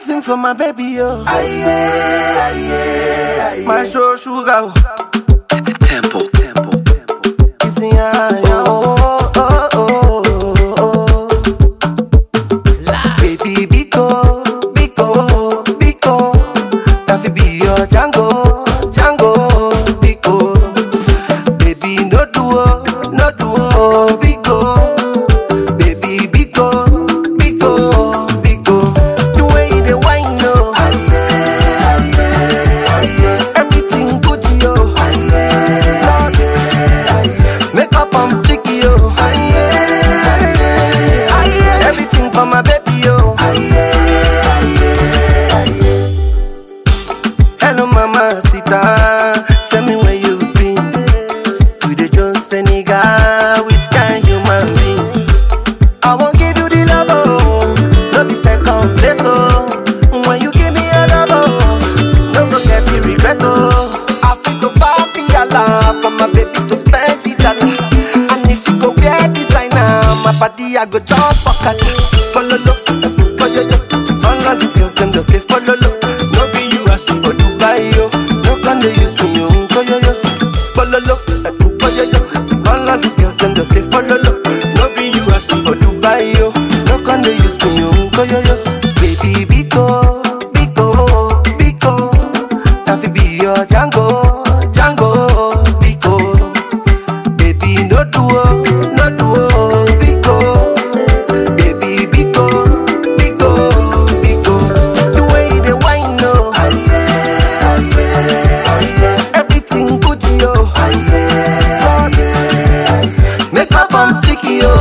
Everything for my baby, yo. My show sugar. Temple. Temple. Temple. Kissing her, yo. Oh, oh, oh, oh, oh. Baby, Biko, Biko, Biko. That fi be your Django, Django, Biko. Baby, no duo, no duo, Biko. Baby, Biko, Biko, Biko. The way you dey whine, yo. Everything good, yo. Lord, Make up on flicky, yo. Everything for my baby, yo. Hello, mama, sita. Tell me where you been. You the Jones Senegal, which kind human being? I won't give you the love, oh. No be second place, oh. When you give me a love, oh. No go get the regret, oh. I feel to papi Allah for my baby to spend the dollar. And if she go wear designer, my body I go jump for kata. Follow lo, follow yo. All of these girls them just they follow lo. No be you as she for Dubai yo. No can they use me yo, yo yo. Follow lo, follow yo. All of these girls them just they follow lo. No be you as she for Dubai yo. No can they use me yo, yo yo. Baby Biko, Biko, Biko. That fi be your Django, Django, Biko. Baby, no duo, no duo, Biko. Baby, Biko, Biko, Biko. The way you dey whine, no. Everything good, yo. Lord, Make up on flicky, yo.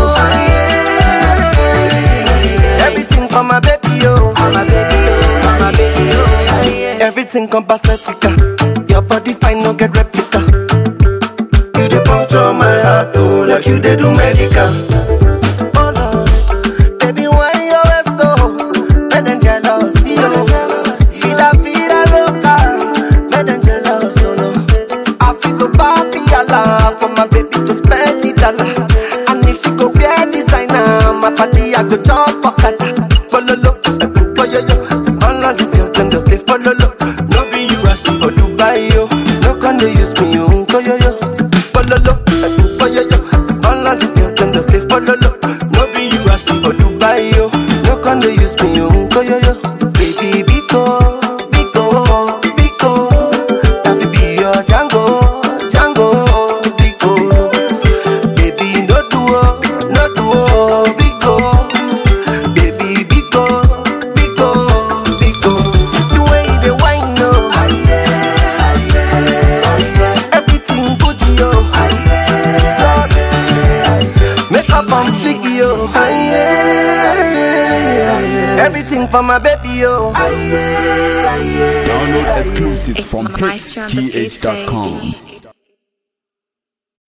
Everything for my baby, yo. For my baby, yo. For my baby, yo. Everything compacetica. Your body fine, no get replica. You dey puncture my heart, oh, like you dey do medical. Oh Lord, baby, why you always go? Men and jealous, yo. Vida, vida loca. Men and jealous, oh no. I feel to papi Allah for my baby to spend the dollar. And if she go wear designer, my body I go jump for kata. Follow lo, follow yo. All of these girls them just they follow lo. No be you as she for Dubai yo. No can they use me yo, yo yo. Follow lo, follow yo. All of these girls them just they follow lo. No be you as she for Dubai yo. No can they use me yo, yo yo. Baby Biko, Biko, Biko. That fi be your Django, Django, Biko. Baby, no duo, no duo, Biko. Baby, Biko, Biko, Biko. The way you dey whine, no. Everything good, yo. Lord, Make up on flicky, yo. Everything for my baby, yo. Download exclusive It's from Maestro on the beat, hitsgh.com. baby.